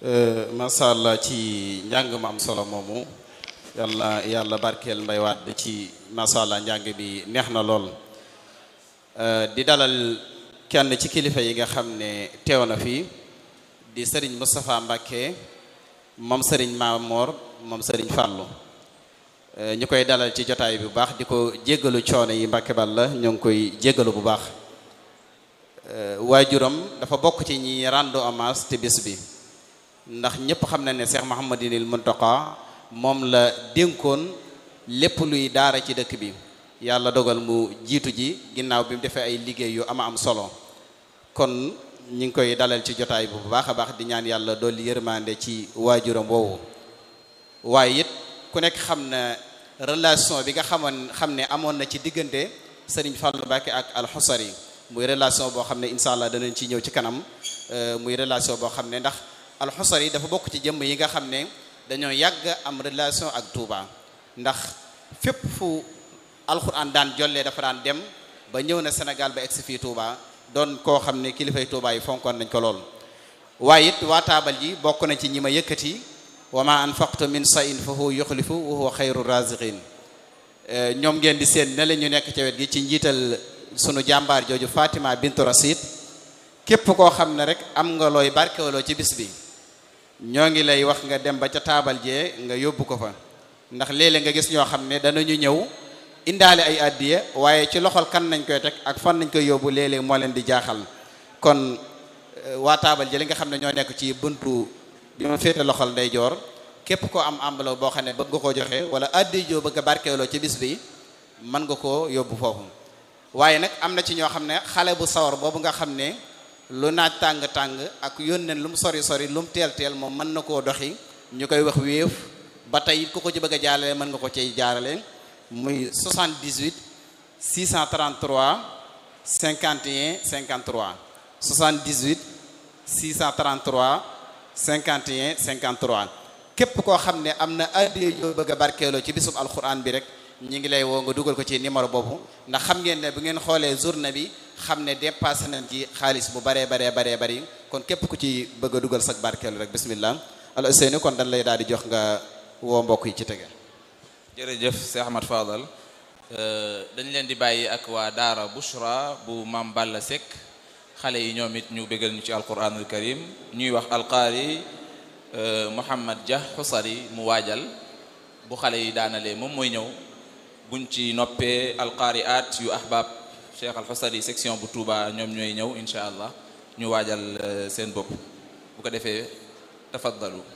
macha allah ci njàng ma am solo moomu yàlla yàlla barkeel mbay waat ci macha allah njàng bi neex na lool di dalal kenn ci kilifa yi nga xam ne teew na fi di sëriñ Moustapha Mbacké moom sëriñ Mamor moom sëriñ Fallou ñu koy dalal ci jotaay bu baax di ko jéggalu coono yi Mbacké Balla ñoo ngi koy jéggalu bu baax waajuram dafa bokk ci ñi rendre hommage te bis bi ndax ñëpp xam na ne Cheikh Mouhamadinil Mountakha moom la dénkoon lépp luy daara ci dëkk bi yàlla dogal mu jiitu ji ginnaaw bi mu defee ay liggéey yu ama am solo kon ñi ngi koy dalal ci jotaay bu baax a baax di ñaan yàlla dolli yërmande ci waajuram woowu waaye it ku nekk xam na relation bi nga xamoon xam ne amoon na ci diggante Serigne Fallou Mbacké ak Alxusari muy relation boo xam ne incha allah danañ ci ñëw ci kanam muy relation boo xam ne ndax Alxusari dafa bokk ci jëmm yi nga xam ne dañoo yàgg am relation ak Touba ndax fépp fu alxuraan daan jollee dafa daan dem ba ñëw na Sénégal ba egsi fii Touba doon koo xam ne kilifay Touba yi fonkoon nañ ko lool waaye it waa taabal ji bokk na ci ñi ma yëkkati wa ma anfaqtu min shay'in fa huwa yukhlifu wa huwa xayru raziqin ñoom ngeen di seen ne la ñu nekk ci wet gi ci njiital sunu jàmbaar jooju Fatima bintu Rasid képp koo xam ne rek am nga looy barkewaloo ci bis bi ñoo ngi lay wax nga dem ba ca taabal jee nga yóbbu ko fa ndax léeg-léeg nga gis ñoo xam ne danañu ñëw indaale ay addiya waaye ci loxol kan nañ koy teg ak fan nañ koy yóbbu léeg-léeg moo leen di jaaxal kon waa taabal ji li nga xam ne ñoo nekk ci buntu bi ma féete loxol ndeyjoor képp koo am enveloppe boo xam ne bëgg nga koo joxe wala addiya joo bëgg a barkeeloo ci bis bi mën nga koo yóbbu foofu waaye nag am na ci ñoo xam ne xale bu sawar boobu nga xam ne lu naaj tàng-tàng ak yónneen lu mu sori sori lu mu teel teel moom mën na koo doxi ñu koy wax wéef ba tey ku ko ci bëgg a jaarale mën nga ko ciy jaarale muy 78 633 51 53 78 633 51 53 képp koo xam ne am na addiya yoo bëgg a barkeeloo ci bisub alquran bi rek ñi ngi lay woo nga dugal ko ci numéro boobu ndax xam ngeen ne bu ngeen xoolee journée bi xam ne dépassé nañ ci xaalis bu baree baree baree bari kon képp ku ci bëgg a dugal sag barkeelu rek bismillah al Ousseynou kon dañ lay daal di jox nga woo mbokk yi ci tege jërëjëf Cheikh Ahmad Fadal dañ leen di bàyyi ak waa daara Bushra bu Mam Balla Seck xale yi ñoom it ñu bégal ñu ci alquranul karim ñuy wax alqaari Mouhamad Dia Xusari mu waajal bu xale yi daanalee moom mooy ñëw buñ ci noppee alqaari at yu ahbab Cheikh Alxusari section bu Touba ñoom ñooy ñëw incha allah ñu waajal seen bopp bu ko defee tafaddalu